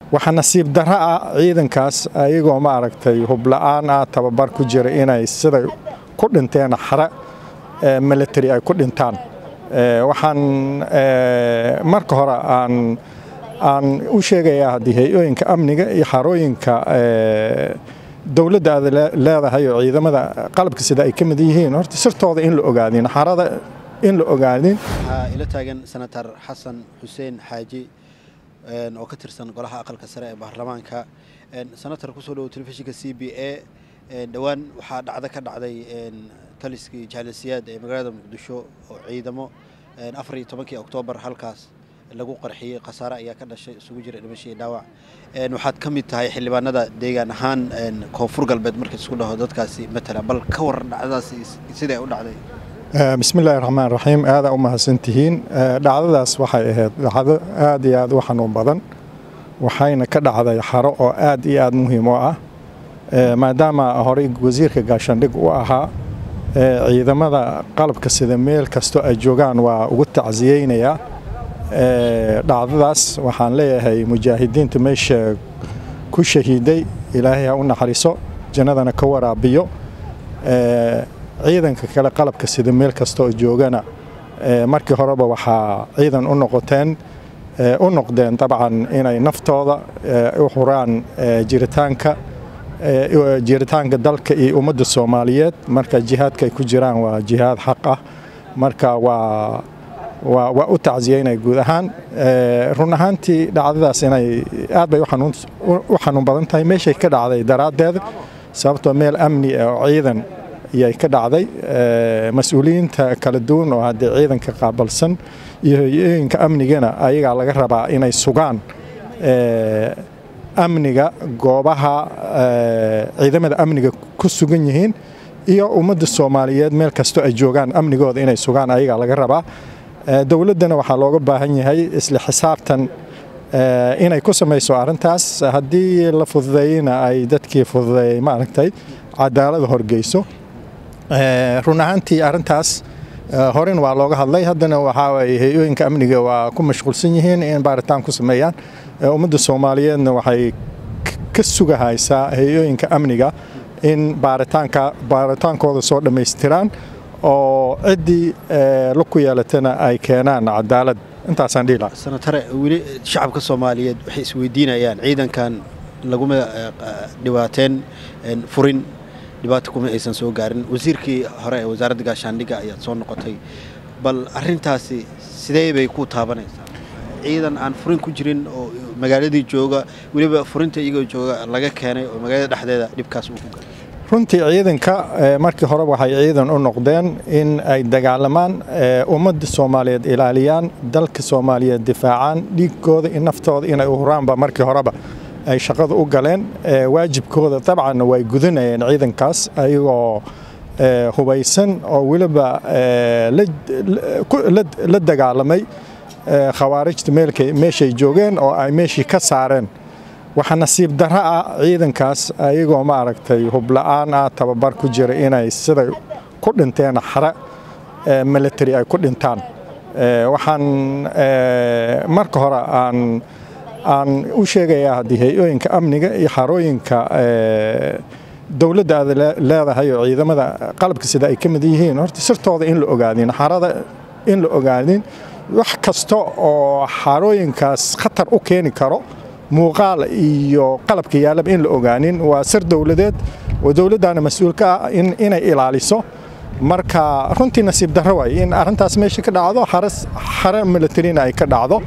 waxaa nasiib darro ah ciidankaas ayagoo ma aragtay hubla-aan ah tababar ku jira inay siday ku dhinteen xare military ay ku dhintaan waxaan marka hore aan aan u sheegayaa haddii hay-ooyinka amniga iyo xarooyinka dowladda aad leedahay oo ciidamada qalabka sida ay ka mid yihiin horta sirtooda in la ogaadin xarada in la ogaadin waxaa ila taagan senator xasan xuseen xaaji oo ka tirsan golaha aqalka sare ee baarlamaanka senator kusoo dhowo telefishinka c b a dhowaan waxaa dhacdo ka dhacday taliskii jaalisiyaad ee magaalada muqdisho oo ciidamo afar iyo tobankii oktoobar halkaas lagu qarxiyey khasaare ayaa ka dhashay isugu jira dhimasho iyo dhaawac waxaad ka mid tahay xildhibaanada deegaan ahaan koonfur galbeed marka isku dhaho dadkaasi matala bal ka waran dhacdadaasi siday u dhacday bismillahi raxmaan raxiim aadaa u mahadsantihiin dhacdadaas waxay ahayd dhacdo aad iyo aad u xanuun badan waxayna ka dhacday xaro oo aad iyo aad muhiim u ah maadaama horey wasiirka gaashaandhig u ahaa ciidamada qalabka sida meel kastoo ay joogaan waa ugu tacsiyeynayaa dhacdadaas waxaan leeyahay mujaahidiinta meesha ku shahiiday ilaahay ha u naxariiso jannadana ka waraabiyo ciidanka kale qalabka sida meel kastoo joogana markii horeba waxaa ciidan u noqoteen u noqdeen dabcan inay naftooda u huraan jiritaanka jiritaanka dalka iyo ummadda soomaaliyeed marka jihaadka ay ku jiraan waa jihaad xaq ah marka waa waa u tacsiyeynaya guud ahaan run ahaantii dhacdadaas inay aad bay u xanuun badan tahay meeshay ka dhacday daraaddeed sababtoo meel amni ah oo ciidan ayay ka dhacday mas-uuliyiinta kala duwan oo haddee ciidanka qaabalsan iyo hoyooyinka amnigana ayagaa laga rabaa inay sugaan amniga goobaha ciidamada amniga ku sugan yihiin iyo ummadda soomaaliyeed meel kastoo ay joogaan amnigooda inay sugaan ayagaa laga rabaa dowladdana waxaa looga baahan yahay isla xisaabtan inay ku samayso arrintaas haddii la fududeeyeyna ay dadkii fududeeyey maaragtay cadaalada horgeyso run ahaantii arrintaas horen waa looga hadlay haddana waxaa waye hay-ooyinka amniga waa ku mashquulsan yihiin in baaritaan ku sameeyaan ummadda soomaaliyeedna waxay ka sugahaysaa hay-ooyinka amniga in baaritaanka baaritaankooda soo dhammaystiraan oo ciddii laku yeelatana ay keenaan cadaalad intaasaan dhihi lahaa senatare weli shacabka soomaaliyeed waxay isweydiinayaan ciidankan laguma dhibaateen furin dhibaato kuma aysan soo gaarin wasiirkii hore ee wasaaradda gaashaandhigga ayaad soo noqotay bal arintaasi sidee bay ku taabanaysaa ciidan aan furin ku jirin oo magaaladii jooga weliba furinta iyagoo jooga laga keenay oo magaalada dhexdeeda dhibkaas uu ku gaaray runtii ciidanka markii hore waxay ciidan u noqdeen in ay dagaalamaan ummadda soomaaliyeed ilaaliyaan dalka soomaaliyeed difaacaan dhiigkooda iyo naftooda inay u huraanba markii horeba ay shaqada u galeen waajibkooda dabcanna way gudanayeen ciidankaas ayagoo hubaysan oo weliba la dagaalamay khawaarijta meeshay joogeen oo ay meeshii ka saareen waxaa nasiib darro ah ciidankaas ayagoo ma aragtay hubla-aan ah tababar ku jira inay siday ku dhinteen xare military ay ku dhintaan waxaan marka hore aan aan u sheegayaa haddii hay-ooyinka amniga iyo xarooyinka dowladda aad leedahay oo ciidamada qalabka sida ay ka mid yihiin horta sirtooda in la ogaadin xarada in la ogaadin wax kasta oo xarooyinkaas khatar u keeni karo muuqaal iyo qalabka yaalaba in la ogaanin waa sir dowladeed oo dowladdaana mas-uulka ah inay ilaaliso marka runtii nasiib darro waay in arrintaas meesha ka dhacdo xare militarina ay ka dhacdo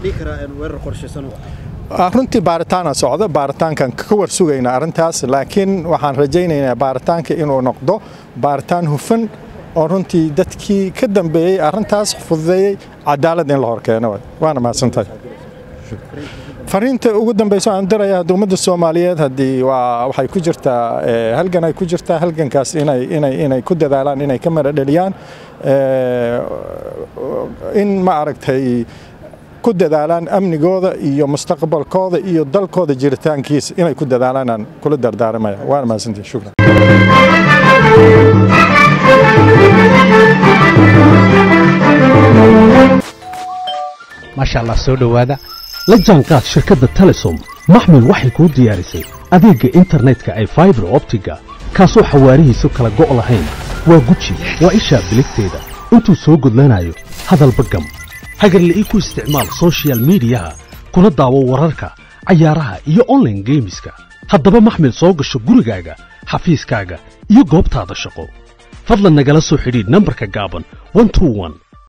runtii baaritaana socda baaritaankan ka war sugayna arrintaas laakiin waxaan rajaynaynaa baaritaanka inuu noqdo baaritaan hufan oo runtii dadkii ka dambeeyey arrintaas fududeeyey cadaalad in la horkeeno waana mahadsantahay fariinta ugu dambeyso aan diraya ummadda soomaaliyeed haddii waa waxay ku jirtaa halgan ay ku jirtaa halgankaas inay inay inay ku dadaalaan inay ka mara dheliyaan in ma aragtay ku dadaalaan amnigooda iyo mustaqbalkooda iyo dalkooda jiritaankiisa inay ku dadaalaan aan kula dardaaramaya waana mahadsantihi shukran maasha allah soo dhowaada la jaanqaad shirkadda telesom maxmil waxay kuu diyaarisay adeegga internetka ay faibar optiga kaasoo xawaarihiisu kala go' lahayn waa guji waa ishaa biligteeda intuu soo gudlanayo hadalba gam hagarle ii ku isticmaal sochial midiyaha kuna daawo wararka cayaaraha iyo onlaine geemiska haddaba maxmil soo gasho gurigaaga xafiiskaaga iyo goobtaada shaqo fadlan nagala soo xidhiidh nambarka gaaban